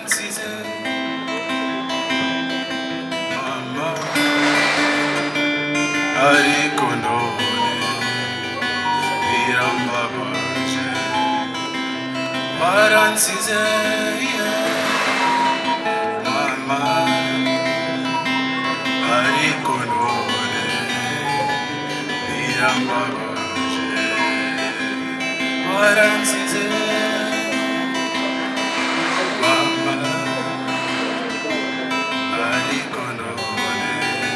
waransize mama ariko none birambabaje waransize yeah. mama ariko none birambabaje waransize mama ariko none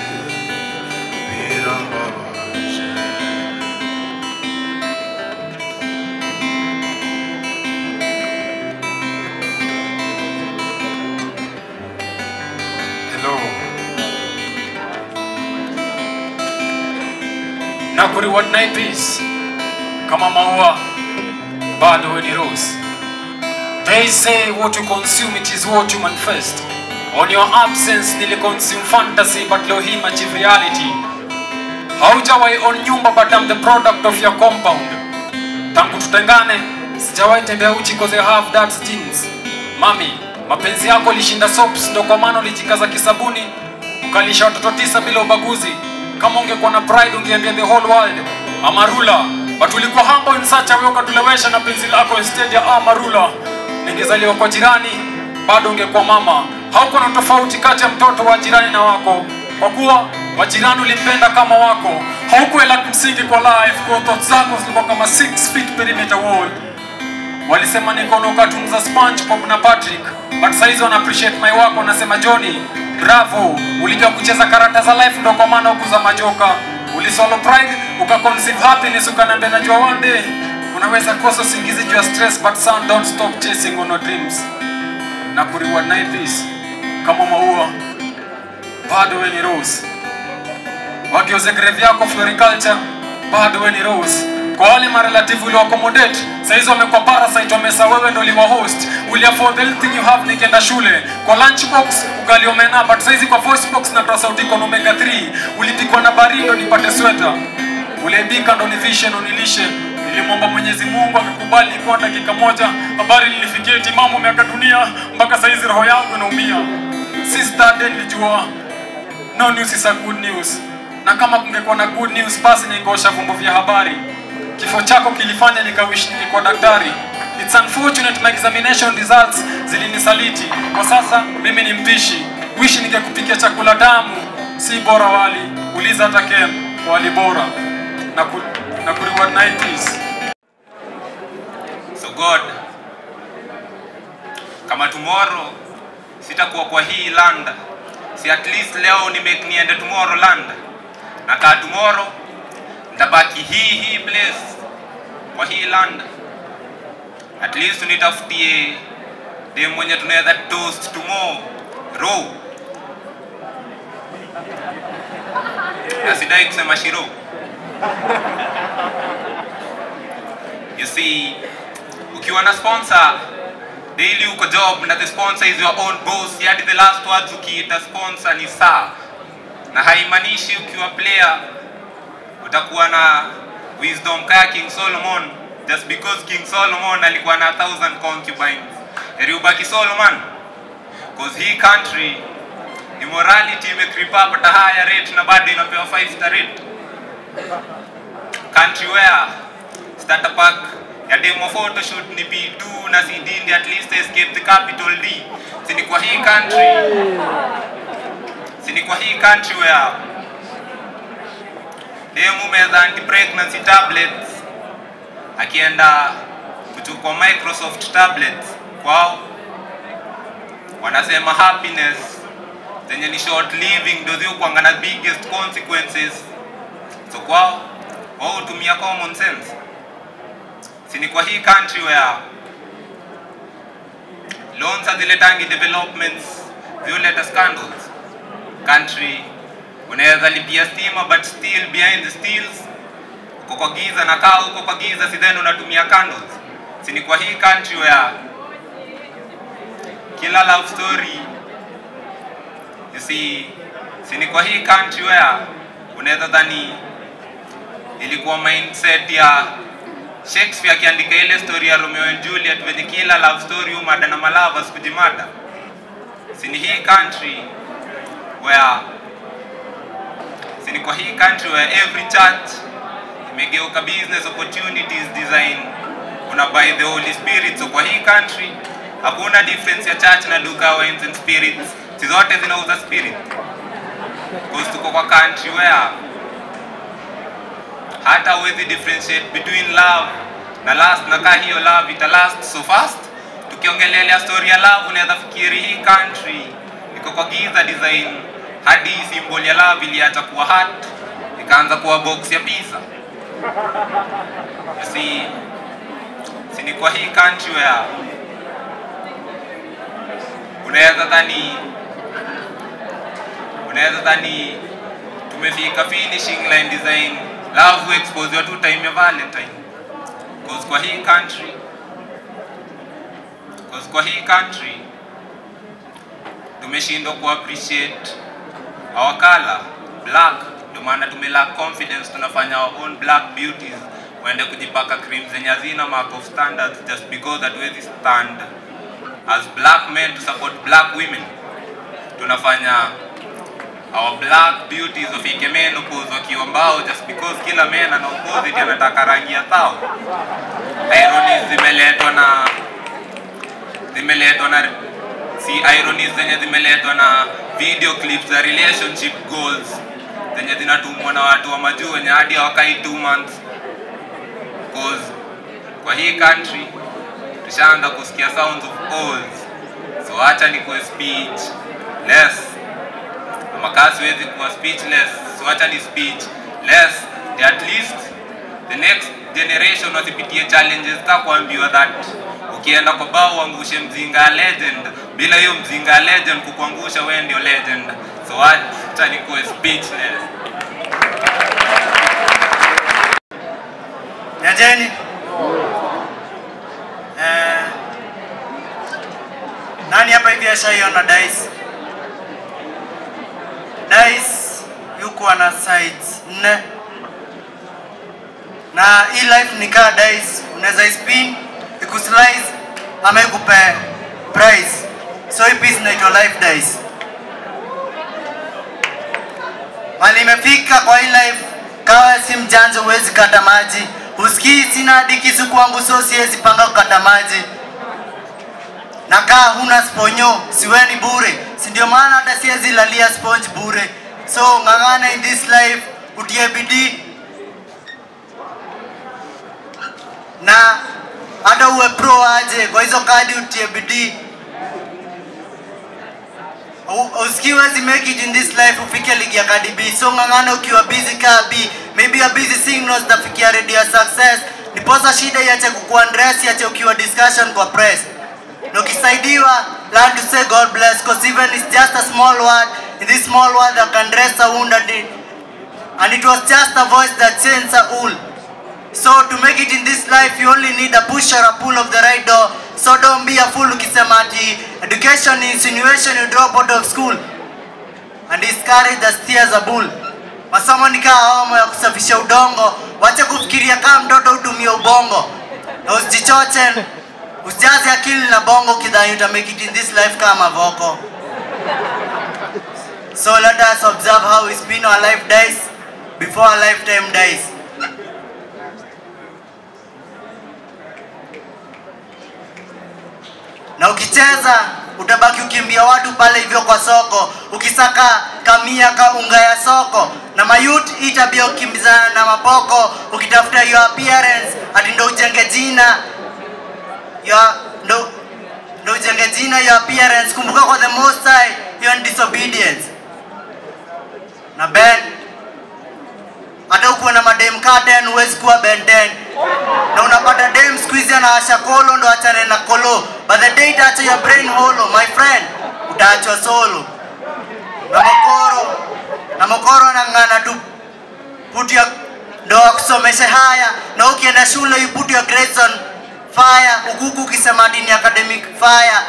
birambabaje Hello. Na kuri what night is kama maua bado we ni rose. They say what you consume it is what you manifest. On your absence nili consume fantasy but leo hii achieve reality. Haujawahi on nyumba but I'm the product of your compound. Tangu tutengane sijawahi tembea uchi cause I have dark jeans. Mami, mapenzi yako lishinda soaps ndo kwa maana ulijikaza kisabuni ukalisha watoto tisa bila ubaguzi. Kama ungekuwa na pride ungeambia the whole world Amarula, but ulikuwa humble in such a way ukatulewesha na penzi lako instead ya Amarula. Ningezaliwa kwa jirani bado ungekuwa mama. Haukuwa na tofauti kati ya mtoto wa jirani na wako, kwa kuwa wa jirani ulimpenda kama wako. Haukuela kimsingi kwa life, kwa thoughts zako zilikuwa kama 6 feet perimeter wall walisema nikono cartoon za SpongeBob na Patrick but saizi wana appreciate my work wanasema Johnny bravo ulijua kucheza karata za life ndo kwa maana ukuza majoka ulisolo pride ukaconceive happiness ukaniambia najua one day unaweza kosa usingizi juu ya stress but son don't stop chasing on your dreams na kureward night this kama maua bado we ni rose wageuze grave yako floriculture bado we ni rose kwa wale marelative uliwaaccommodate saizi wamekuwa parasite wamesa wewe ndo uliwa host uli afford everything you have nikienda shule kwa lunchbox ugali omena but saizi kwa voice box na sauti iko na omega 3 ulipikwa na baridi ndo nipate sweta uliebika ndo ni vision unilishe nilimwomba mwenyezi mungu akikubali nikuwa dakika moja habari nilifikia timamu miaka dunia mpaka saizi roho yangu inaumia since that day nilijua no news is a good news na kama kungekuwa na good news basi ningeosha vyombo vya habari kifo chako kilifanya nikawish nilikuwa daktari It's unfortunate my examination results zilinisaliti kwa sasa mimi ni mpishi wishi ningekupikia chakula tamu si bora wali uliza hata kem wali bora na, ku, na kureward 90s So God, kama tomorrow sitakuwa kwa hii land, si at least leo ni make niende tomorrow land, na kaa tomorrow nitabaki hii hii place kwa hii land, at least nitafutie dem mwenye tunaweza toast tomorrow, na sidai kusema shiro. You see, ukiwa na sponsor daily uko job na the sponsor is your own boss hadi the last words ukiita sponsor ni saa na haimaanishi ukiwa player utakuwa na wisdom kaya king solomon just because king solomon alikuwa na thousand concubines heri ubaki solomon cause hii country immorality imecreep up at a higher rate na bado inapewa 5 star rate country where starter pack ya demo photoshoot ni B2 na CD ndi at least escape the capital D. Sini kwa hii country. Sini kwa hii country where demo meza anti pregnancy tablets akienda kuchukua Microsoft tablets kwao wanasema happiness zenye ni short living ndio zio kuanga na biggest consequences so kwao wao hutumia common sense si ni kwa hii country where loans haziletangi developments violeta scandals country unaweza lipia stima but still behind the steels uko kwa giza na kaa uko kwa giza si then unatumia candles si ni kwa hii country where kila love story you see si ni kwa hii country where unaweza dhani ilikuwa mindset ya Shakespeare akiandika ile story ya Romeo and Juliet venye kila love story umada na malavas kujimada sini hii country where sini kwa hii country where every church imegeuka business opportunities design una by the holy spirit so kwa hii country hakuna difference ya church na duka wines and spirits si zote zinauza spirit because tuko kwa country where hata huwezi differentiate between love na last na kaa hiyo love ita last so fast tukiongelelea story ya love unaweza fikiri hii country iko kwa giza design hadi symbol ya love iliacha kuwa heart ikaanza kuwa box ya pizza si si ni kwa hii country where unaweza dhani unaweza dhani tumefika finishing line design love expose tu time ya valentine cause kwa hii country cause kwa hii country tumeshindwa ku appreciate our color black ndio maana tumelack confidence tunafanya our own black beauties waende kujipaka cream zenye hazina mark of standards just because hatuwezi stand as black men to support black women tunafanya our black beauties wafike menopause wakiwa mbao just because kila men ana opposite anataka rangi ya thao ironies zimeletwa na zimeletwa na si ironies zenye zimeletwa na video clips za relationship goals zenye zinatumwa na watu wa majuu wenye hadi hawakai 2 months cause kwa hii country tushaanza kusikia sounds of oaths so acha ni kuwe speech less ama kaa siwezi kuwa speechless so acha ni speech less at least the next generation wasipitie challenges ka kuambiwa that ukienda kwa bao uangushe mzinga ya legend bila hiyo mzinga ya legend kukuangusha wewe ndio legend so acha ni kuwe speechless Nyajeni. Eh, nani hapa hivi ashaiona dice? Dice yuko na sides nne na hii life ni kaa dice, unaweza ispin ikuslice ama ikupe prize. So hii piece inaitwa life dice. Mali imefika kwa hii life, kawa si mjanja, huwezi kata maji. Usikii sina hadi kisu kwangu, so siwezi panga kukata maji. Na kaa huna sponyo, siweni bure, si ndio maana hata siwezi lalia sponge bure. So ng'ang'ana in this life, utie bidii na hata uwe pro aje, kwa hizo kadi utie bidii U- usikii huwezi make it in this life ufike ligi ya Cardi B so ng'ang'ana ukiwa busy kaa B maybe a busy signals tafikia ready ya success niposa shida iache kukuandress iache ukiwa discussion kwa press na ukisaidiwa learn to say God bless cause even it's just a small word in this small word that can dress a wound and it, and it was just a voice that changed a wool So to make it in this life you only need a push or a pull of the right door. So don't be a fool ukisema ati education ni insinuation you drop out of school and discourage the steers a bull. Masomo ni kaa homo ya kusafisha udongo, wache kufikiria kama mtoto utumie ubongo na usijichoche, usijaze akili na bongo kidhani uta make it in this life kama voko. So let us observe how we spin our life dice before our lifetime dies. na ukicheza utabaki ukimbia watu pale hivyo kwa soko ukisaka kamia ka unga ya soko na mayut hii tabia ukimbizana na mapoko ukitafuta your appearance ati ndo ujenge jina your, ndo, ndo ujenge jina your appearance kumbuka kwa the most high hiyo ni disobedience na ben hata ukuwe na madem kaa 10 huwezi kuwa ben 10 na unapata dem siku hizi anawasha kolo ndo achane na kolo but the day itaacha your brain holo my friend utaachwa solo na mokoro na mokoro anang'ana tu put your ndo akusomeshe haya na ukienda shule you put your grades on fire ukuku ukisema ati ni academic fire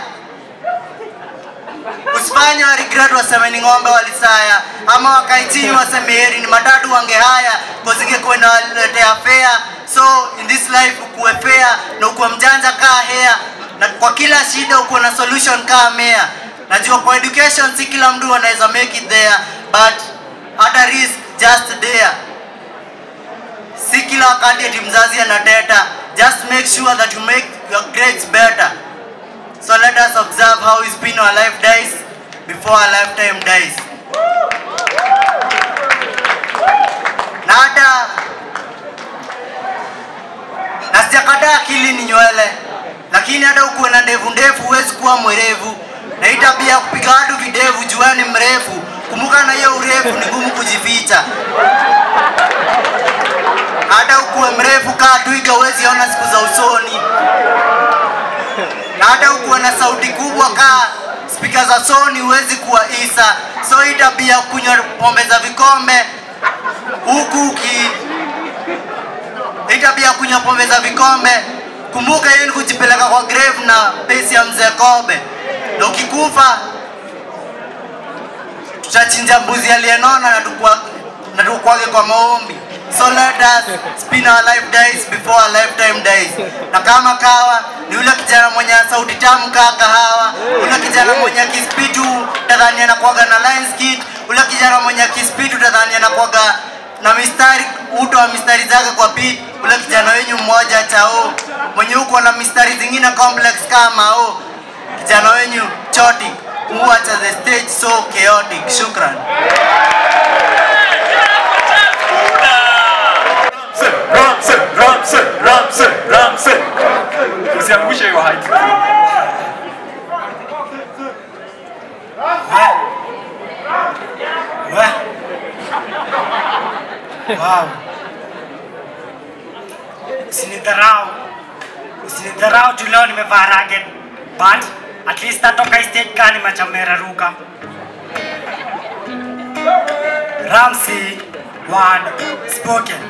usifanye wa regret waseme ni ng'ombe walisaya ama wakae chini waseme heri ni matatu wange haya kozingekuenda waletea fea so in this life ukuwe fair na ukuwe mjanja kaa hea na kwa kila shida ukuwe na solution kaa mea najua kwa education si kila mtu anaweza make it there but hata risk just there si kila wakati ati mzazi anateta just make sure that you make your grades better so let us observe how we spin our life dies before our lifetime dies na hata na sijakataa akili ni nywele lakini hata ukuwe na ndevu ndefu huwezi kuwa mwerevu na hii tabia ya kupiga watu videvu jua ni mrefu kumbuka na hiyo urefu ni ngumu kujificha hata ukuwe mrefu kaa twiga huwezi ona siku za usoni na hata ukuwe na sauti kubwa kaa spika za soni huwezi kuwa isa so hii tabia ya kunywa pombe za vikombe huku uki hii tabia ya kunywa pombe za vikombe kumbuka hiyo ni kujipeleka kwa grave na pesi ya mzee kobe na ukikufa tutachinja mbuzi aliyenona na tukwa- na tukwage kwa maombi so let us spin our life dies before our lifetime dies na kama kawa ni yule kijana mwenye sauti tamu kaa kahawa yule kijana mwenye kispitu tadhani anakuaga na lines kit yule kijana mwenye kispitu tadhani anakuaga na mistari uto wa mistari zake kwa beat yule kijana wenyu mmoja chao mwenye huko na mistari zingine complex kama o kijana wenyu choti muacha the stage so chaotic shukran Ramse, Ramse, Ramse, Ramse. Usiangushe hiyo height. Wow. Usinidharau. Usinidharau tu leo nimevaa ragged. But at least natoka hii stage kani machamera ruka. Ramsey word spoken.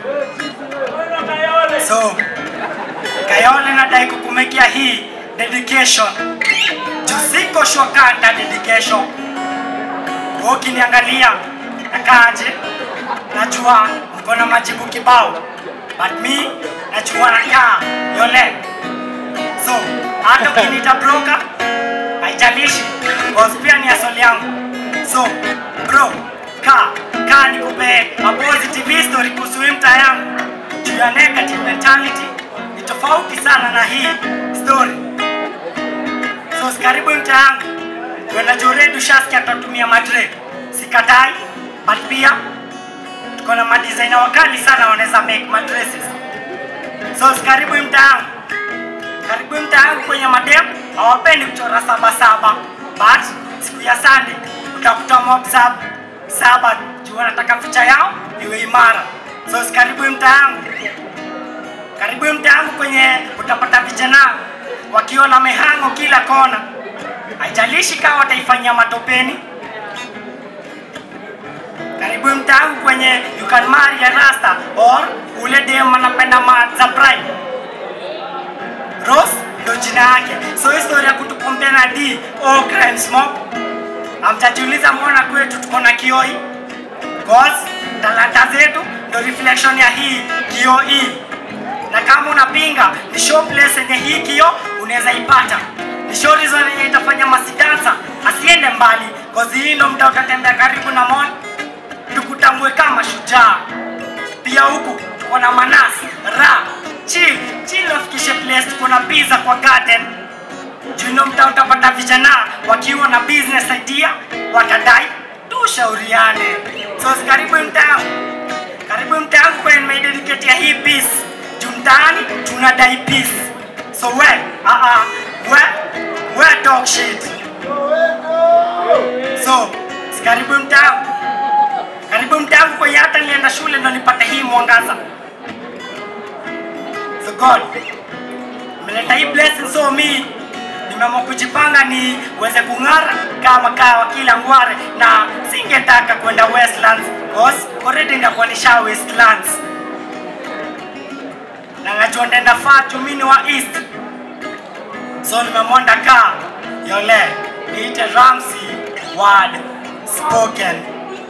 So, Kayole nadai kukumekia hii dedication. Juu siko sure kanta dedication. Wewe ukiniangalia nakaaje? Najua mko na majibu kibao, but me najua nakaa yole. So hata ukiniita broker haijalishi, cause pia ni asoli yangu. So bro, kaa kaa nikupe a positive history kuhusu hii mtaa yangu. Juu ya negative mentality ni tofauti sana na hii story. So sikaribu mtaa yangu kwenda Joredi, ushasikia tutatumia madre, sikatai, but pia tuko na madesigner wakali sana wanaweza make maddresses. So karibu mtaangu, karibu mtaangu kwenye madem hawapendi kuchora saba saba, but siku ya Sunday utakuta mob sab saba juu wanataka picha yao iwe imara. So karibu mtaangu, karibu mtaangu kwenye utapata vijana wakiwa na mihango kila kona, haijalishi kama wataifanyia matopeni karibu mtaangu kwenye you can marry a rasta or ule dem anapenda mat za prime Rose ndo jina yake so historia ya kutukompea na D o crime smoke amtajiuliza mbona kwetu tuko na kioi cause talanta zetu ndo reflection ya hii kio hii na kama unapinga ni show place yenye hii kio unaweza ipata ni show reason yenye itafanya masidansa asiende mbali cause hii ndo mta utatembea karibu na mall tukutambue kama shujaa. Pia huku tuko na manasi ra chill chill, wafikishe place tuko na pizza kwa garden. Juno mtaa utapata vijana wakiwa na business idea watadai tushauriane. So karibu mtaa, karibu mtaa kwenye nimeidedicate ya hii piece. Juu mtaani tunadai peace. So we ah ah we we talk shit. So karibu mtaa karibu mtangu kwenye hata nilienda shule ndo nipate hii mwangaza. So God, umeleta hii blessing so me nimeamua kujipanga ni uweze kung'ara kama kawa kila ngware, na singetaka kwenda Westlands cause already ndakuwa nisha Westlands na najua ndaenda far juu mimi ni wa East, so nimeamua ndakaa yole niite Ramsey word spoken.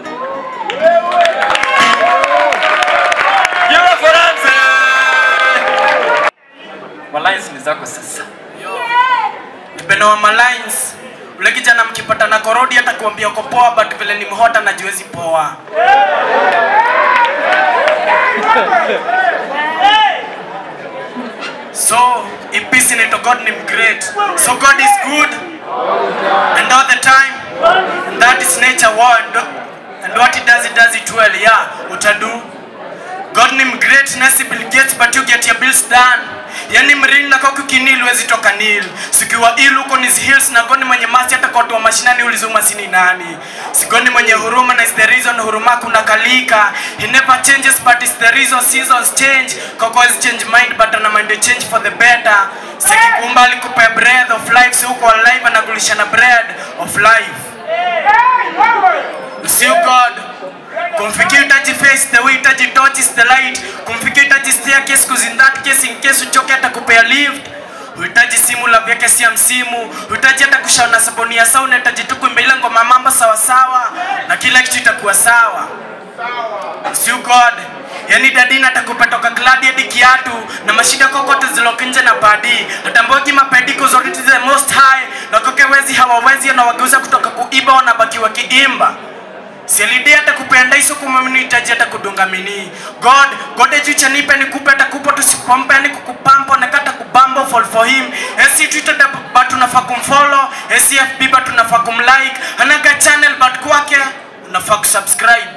Beautiful Ramse. Malines ni zako sasa. tupenawa malines ule kijana mkipata na korodi hata kuambia uko poa but vile ni mhota na juezi poa so ipisi inaitwa god ni great so god is good and all the time and that is nature war and, and what he does he does it well yeah utadu god ni great nasi bill gates but you get your bills done yani mrili na koku kinil wezi toka nil sikiwa il huko ni hills na goni mwenye masi hata kwa watu wa mashinani ulizuma sini nani sigoni mwenye huruma na is the reason huruma kuna kalika he never changes but is the reason seasons change koko is change mind but ana mind change for the better sekikumba alikupea breath of life si huko alive anagulisha na bread of life See God kumfikia utaji face the way utaji touch is the light kumfikia utaji staircase cause in that case in case uchoke atakupea lift uhitaji simu la vyake si ya msimu uhitaji hata kushaona sabuni ya sauna uhitaji tu kuimbeila ngoma mambo sawa sawa na kila kitu itakuwa sawa See God yani dadina atakupa toka kladi hadi kiatu na mashida kokote zilokinje na padi atambogi mapediko zote to the most high na koke wezi hawawezi anawageuza kutoka kuiba wanabaki wakiimba sialidi hata kupenda iso kumamnihitaji hata kudunga mini god god ejucha nipe nikupe atakupa tusipompe ni kukupampo nakata kubambo fall for him esi twitter da- but unafaa kumfollow esi fb but unafaa kumlike anaga channel but kwake unafaa kusubscribe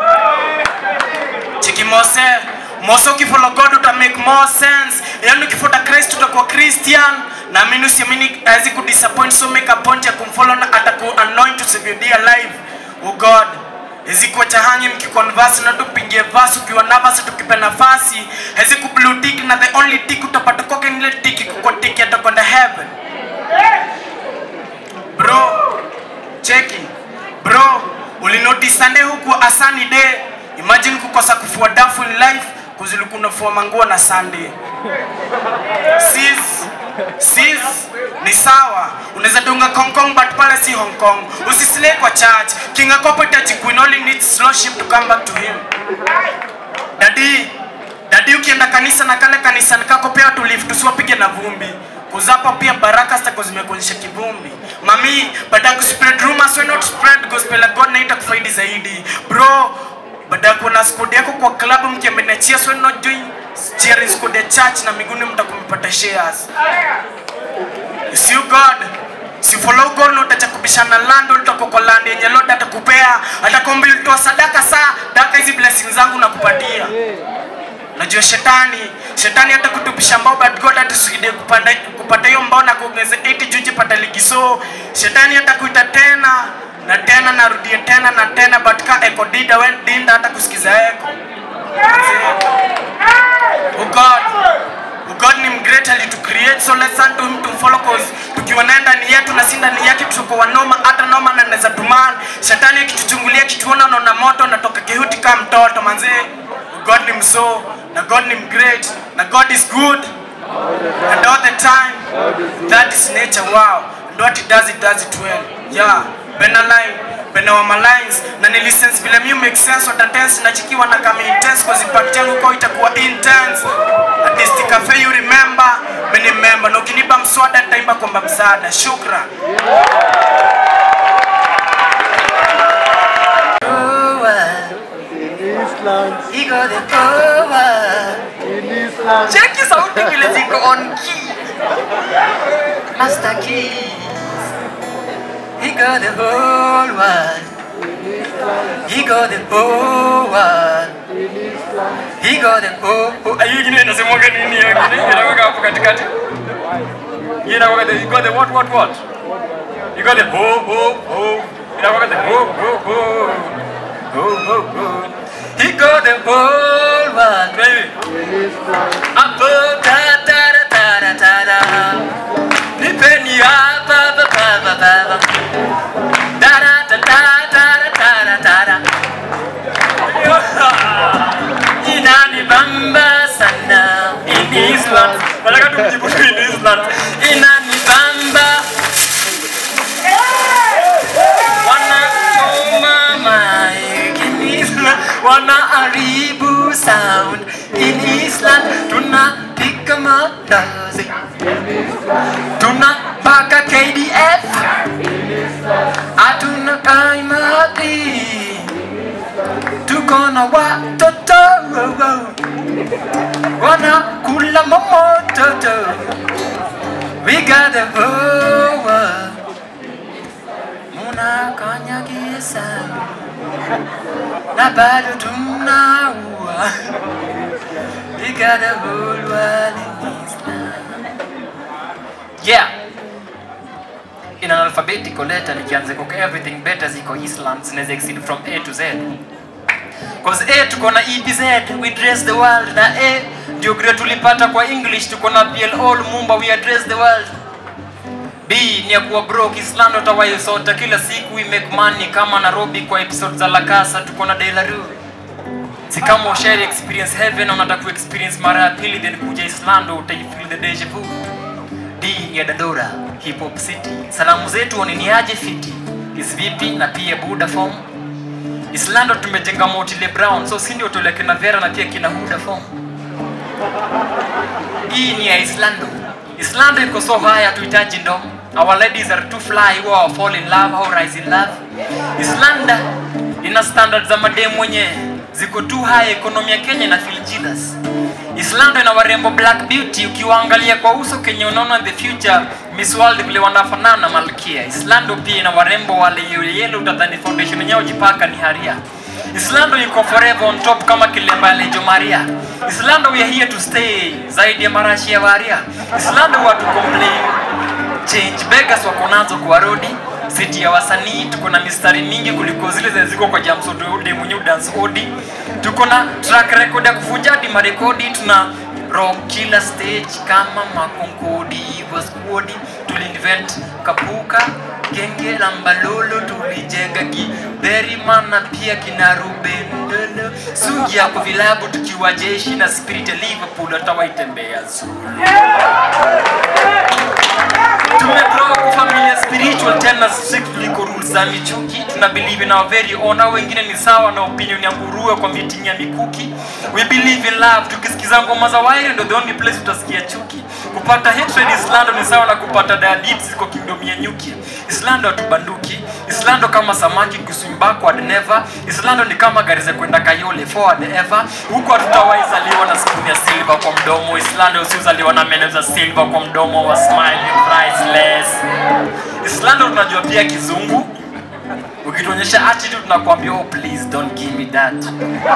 chiki mose mose ukifollow god uta make more sense yani ukifuata christ utakuwa christian naamini usiamini awezi kudisappoint so make a point ya kumfollow na ataku anoint to save your dear life oh god hezi kuwa chahanyi mkiconverse na tupingie verse ukiwa nervous tukipe nafasi hezi kublue tick na the only tick utapata kwake nile tick kuko tick atakwenda heaven bro cheki bro ulinotice sunday huku asani day imagine kukosa kufua dafu in life kuziliku unafua manguo na sunday sis sis ni sawa unaweza dunga Hong Kong but pale si Hong Kong usisile kwa church king akopo itaji queen only needs slow ship to come back to him dadi dadi ukienda kanisa na kale kanisa kako pia tulifu tusiwapige na vumbi kuzapo pia baraka zitako zimekuonyesha kivumbi mami baada ya kuspread rumors why not spread gospel ya god na itakufaidi zaidi bro baada ya kuona squad yako kwa klabu mkiambia cheers why not join cheering squad ya church na miguuni mtakumpata shares si god si follow god na utacha kubishana land utakuwa kwa land yenye lord atakupea atakwambia ulitoa sadaka saa daka hizi blessings zangu nakupatia najua shetani shetani hata kutupisha mbao but god atusaidie kupanda kupata hiyo mbao na kuongeza 80 juji pata ligi so shetani hata kuita tena na tena narudie tena na tena but ka eko dida we dinda hata kusikiza eko oh god oh god ni mgreat alitucreate so let's turn to him to follow cause tukiwa naye ndani yetu na si ndani yake tutakuwa noma hata noma na naweza tuman shetani akituchungulia kituona naona moto natoka kihuti kama mtoto manzee God ni mso na God ni mgreat na God is good and all the time that is nature wow and what he does he does it well yeah bena line bena wa malines na ni license vile mi make sense wata tense na chikiwa na kama intense cause impact yangu kwa itakuwa intense artistic cafe you remember mimi member na ukinipa mswada nitaimba kwamba msaada shukran Iko the power. cheki sauti vile ziko on key Master Keys. He got the whole world. He got the whole world. He got the whole Oh, hiyo ingine inasemwaga nini hiyo ingine? Inakuwa hapo katikati. Hiyo inakuwa the you got the what what what? You got the ho ho ho. Inakuwa the ho ho ho. Ho ho ho. He got the whole world. Baby. Apo ta ta da ta da ta da. Nipeni hapa ba ba ba ba ba. Da da da da da da da da da da. Inanibamba sana in Islam. Nataka tumjibu tu in Island. Inanibamba. Wanachoma mic in Islam. Wanaharibu sound in Islam. Tunapiga mandazi. Tunapaka KDF. fahari tuko na watoto wanakula momototo we got the whole world munakanyagisa na bado tunaua we got the whole world in Islam yeah in an alphabetical letter nikianza kuka everything better ziko Islam zinaweza exceed from A to Z Cause A tuko na EBZ, we dress the world na A ndio grade tulipata kwa English tuko na PLO Lumumba we address the world. B ni ya kuwa broke Islando tawayo sota kila siku we make money kama Nairobi kwa episode za La Casa tuko na De La Rue. Si kama ushare experience heaven na unataka ku experience mara ya pili then kuja Islando utaifeel the deja vu. D ni ya Dandora, hip hop city. Salamu zetu waniniaje fiti. Is vipi na pia Buddha form. Islando tumejenga Motile Brown, so si ndio tole kina Vera na pia kina Huda form. Hii ni ya Islando. Islando iko so high hatuhitaji ndom. Our ladies are too fly, who are fall in love, how rise in love. Islanda ina standards za mademu mwenye ziko too high, economy ya Kenya na feel Jesus. Islando ina warembo black beauty, ukiwaangalia kwa uso Kenya unaona the future Miss World vile wanafanana na Malkia. Islando pia ina warembo wale yellow, utadhani foundation yenyewe ujipaka ni haria. Islando yuko forever on top kama kilemba ya Lejo Maria. Islando we are here to stay zaidi ya marashi ya waria. Islando watu complain change beggars wako nazo kwa rodi siti ya wasanii tuko na mistari mingi kuliko zile zenye ziko kwa jamsodode mwenye dance odi tuko na track record ya kuvunja hadi marekodi tuna rock kila stage kama makonkodi hivyo squad tuliinvent kapuka genge la mbalolo tulijenga kiberima na pia kina Ruben Ndolo sungi yako vilabu tukiwa jeshi na spirit ya Liverpool hatawaitembea zuri tumegrow kwa familia spiritual tena strict kuliko rules za michuki tuna believe in our very own hao wengine ni sawa na opinion ya nguruwe kwa meeting ya mikuki we believe in love tukisikiza ngoma za wairi ndo the only place utasikia chuki kupata hatred islando ni sawa na kupata diabetes kwa kingdom ya nyuki islando hatubanduki islando kama samaki kuswim backward never islando ni kama gari za kwenda kayole forward ever huko hatutawaizaliwa na spoon ya silver kwa mdomo islando usiozaliwa na meno za silver kwa mdomo wa smiling priceless islando tunajua pia kizungu ukituonyesha attitude tunakuambia oh please don't give me that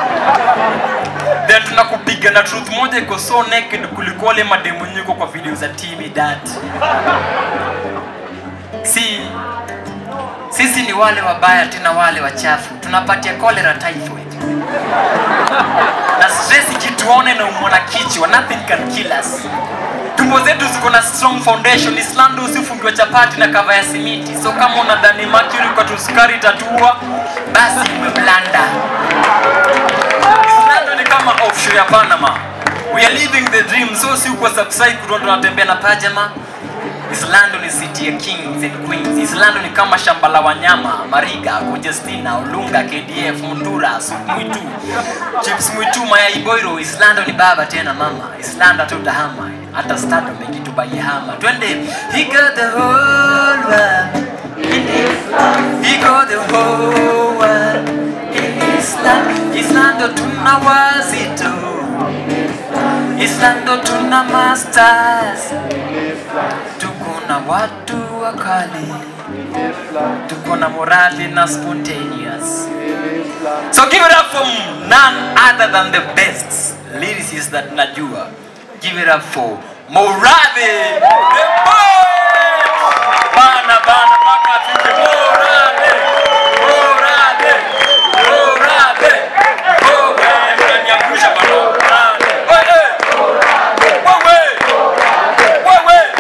then tunakupiga na truth moja iko so naked kuliko wale mademu nyuko kwa video za tv that si sisi ni wale wabaya tena wale wachafu tunapatia cholera typhoid na stress ikituone na umona kichwa nothing can kill us tumbo zetu ziko na strong foundation islando usifungiwa chapati na kava ya simiti so kama unadhani mercury kwa tusukari itatua basi umeblanda islando ni kama offshore ya panama we are living the dream so si uko subside kutoa tunatembea na pajama Islando ni city ya kings and queens. Islando ni kama shamba la wanyama, Mariga, Conjestina, Olunga, KDF, Mundura, Sup Mwitu, Chips Mwitu, Mayai Boiro. Islando ni baba tena mama. Islando tutahama, hata stado mengi tubaihama. Twende, he got the whole world in Islam. He got the whole world in Islam. Islando tuna wazito. Islando tuna masters tuko na watu wakali tuko na morali na spontaneous so give it up for none other than the best lyricist that najua give it up for morale the poet bana bana mpaka afike morale morale morale oh wewe unaniangusha bana morale wewe wewe wewe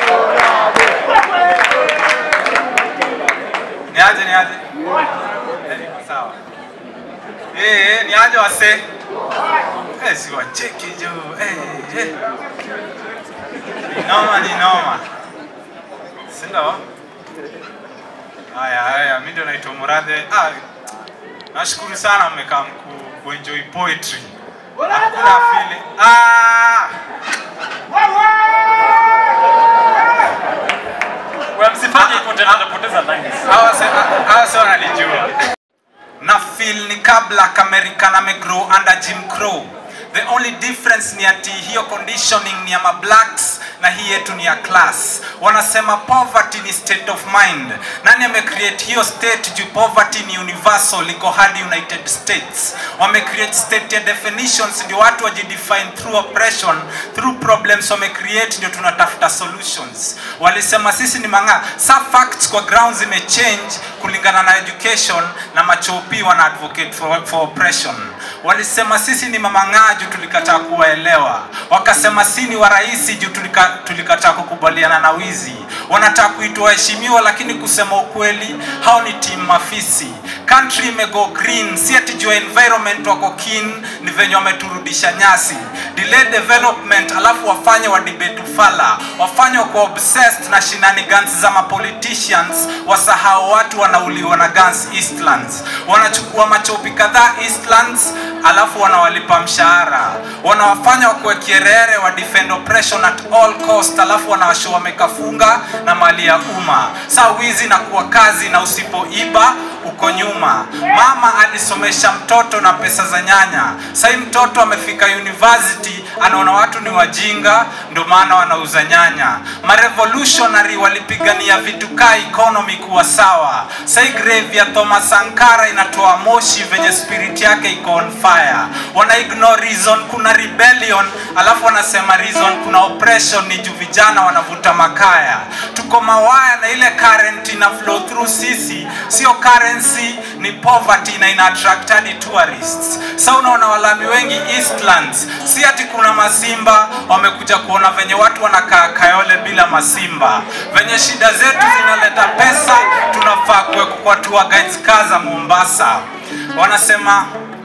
niaje niaje Eh, niko sawa eh eh, niaje wase eh si wacheki jo eh eh ni noma ni noma si ndio haya haya mimi ndio naitwa Muradhe ah nashukuru sana mmekaa mku kuenjoy poetry hakuna feeling ah wewe msifanye hivyo tena napoteza lines hawa se- hawa sio wananijua ka black american amegrow under jim crow the only difference ni ati hiyo conditioning ni ya mablacks na hii yetu ni ya class wanasema poverty ni state of mind nani amecreate hiyo state juu poverty ni universal iko hadi united states wamecreate state ya definitions ndio watu wajidefine through oppression through problems wamecreate ndio tunatafuta solutions walisema sisi ni mang'aa sa facts kwa ground zimechange kulingana na education na machopi wana advocate for, for oppression walisema sisi ni mamang'aa juu tulikataa kuwaelewa wakasema si ni warahisi juu tulika, tulikataa kukubaliana na wizi wanataka kuitwa waheshimiwa lakini kusema ukweli hao ni timu mafisi country imego green si ati juu ya environment wako keen ni venye wameturudisha nyasi delay development alafu wafanye wa debate ufala wafanye wako obsessed na shenanigans za mapoliticians wasahau watu wanauliwa na guns eastlands wanachukua machopi kadhaa eastlands alafu wanawalipa mshahara wanawafanya wakuwe kierere wa defend oppression at all cost alafu wanawasho wamekafunga na mali ya umma saa wizi na kuwa kazi na usipoiba uko nyuma mama alisomesha mtoto na pesa za nyanya sahii mtoto amefika university anaona watu ni wajinga ndio maana wanauza nyanya marevolutionary walipigania vitu kaa economy kuwa sawa sahii grave ya thomas sankara inatoa moshi venye spirit yake iko on fire wana ignore reason kuna rebellion alafu wanasema reason kuna oppression ni juu vijana wanavuta makaya tuko mawaya na ile current ina flow through sisi sio currency ni poverty na ina attract hadi tourists sa unaona walami wengi eastlands si ati kuna masimba wamekuja kuona venye watu wanakaa kayole bila masimba venye shida zetu zinaleta pesa tunafaa kuwekwa kwa tour guides kaza mombasa wanasema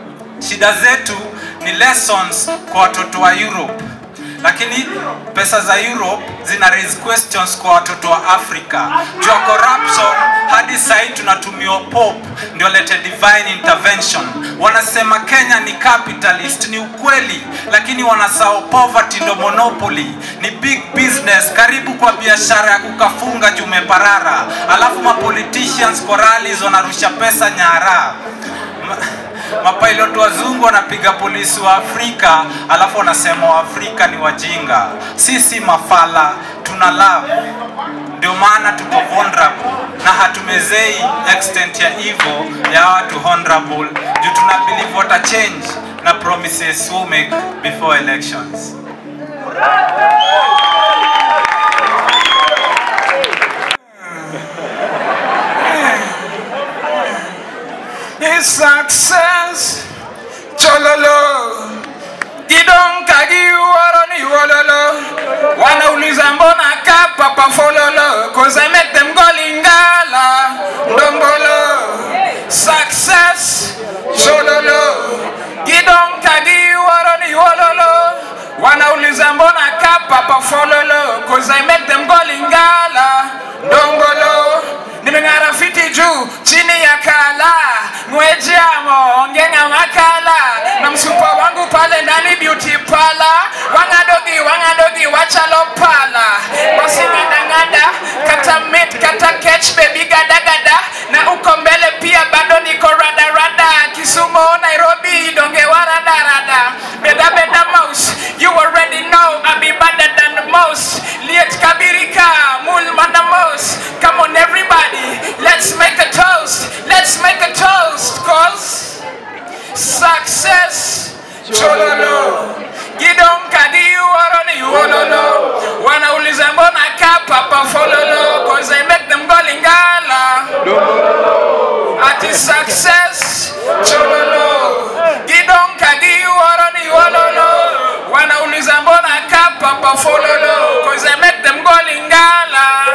shida zetu ni lessons kwa watoto wa europe lakini pesa za europe zina raise questions kwa watoto wa africa juu ya corruption hadi sahii tunatumiwa pope ndio lete divine intervention wanasema kenya ni capitalist ni ukweli lakini wanasahau poverty ndo monopoly ni big business karibu kwa biashara ya kukafunga jumeparara alafu mapoliticians kwa rallies wanarusha pesa nyara Ma- mapilot wazungu wanapiga polisi wa afrika alafu wanasema waafrika ni wajinga sisi mafala tuna love ndio maana tuko vulnerable na hatumezei extent ya evil ya watu honorable juu tuna believe wata change na promises we make before elections His success, chololo, kidonka giwaro ni wololo, wanauliza mbona kapa pa fololo, cause I make them go lingala, ndombolo, success, chololo, kidonka giwaro ni wololo, wanauliza mbona kapa pa fololo, cause I make them go lingala, ndombolo, nimeng'ara fiti juu chini ya kala ngwejamo ngenga makala na msupa wangu pale ndani beauty pala wangadogi wangadogi wachalo pala basi ngandanganda kata mit kata catch baby gadagada na uko mbele pia bado niko radarada kisumu nairobi donge waradarada beda beda mouse you already know I be better than the most liet kabirika mul manamos come on everybody let's make a toast let's make a toast cause success chololo gidonka giwaro ni wololo wanauliza mbona kapa pa fololo cause I make them go lingala ati success chololo gidonka giwaro ni wololo wanauliza mbona kapa pa fololo cause I make them go lingala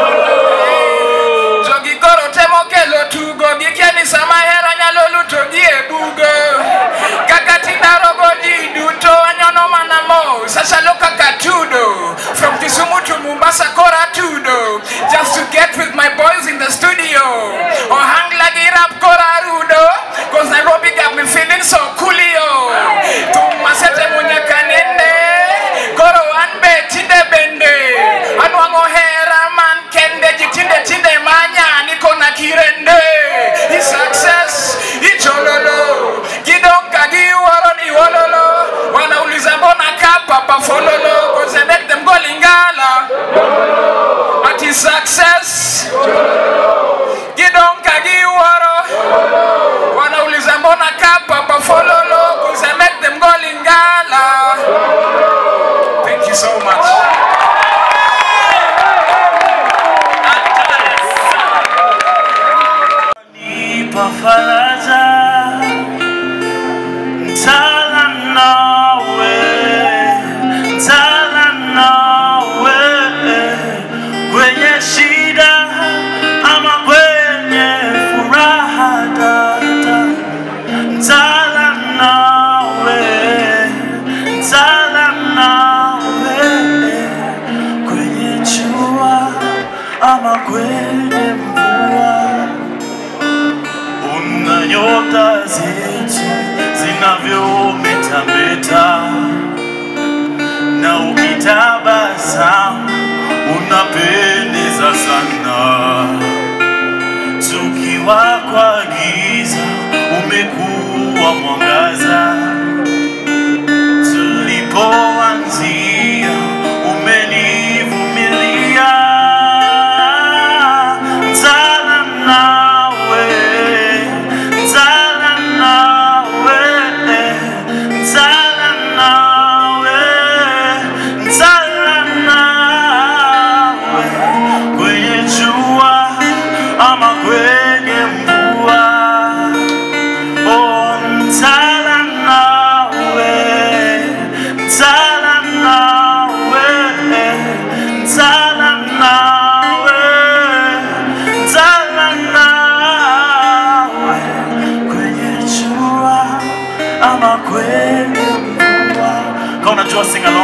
jogigoro temo kelo tugo gikiani sama hera nyalo luto gi e bugo kaka tinarogo ji duto anyono mana mo sachalo kaka tudo from kisumu to mombasa kora tudo just to get with my boys in the studio ohangla gi rap kora rudo cause nairobi got me feeling so coolio tumasete munyaka nende koro an be tinde bende anwang'o hera man kende ji tinde tinde manya niko na kirende i success ichololo faraja Ntala nawe Ntala nawe Kwenye shida ama kwenye furaha dada Ntala nawe Ntala nawe Kwenye jua ama kwenye mvua Una nyota zetu zinavyometameta na ukitabasamu unapendeza sana. Tukiwa kwa giza umekuwa mwangaza, tulipoanzia umenivumilia. Ntala nawe, ntala nawe, ntala nawe, ntala nawe, kwenye jua ama kwenye mvua. Oh, ntala nawe, ntala nawe, ntala nawe, ntala nawe, kwenye jua ama kwenye mvua. Kama unajua sing along.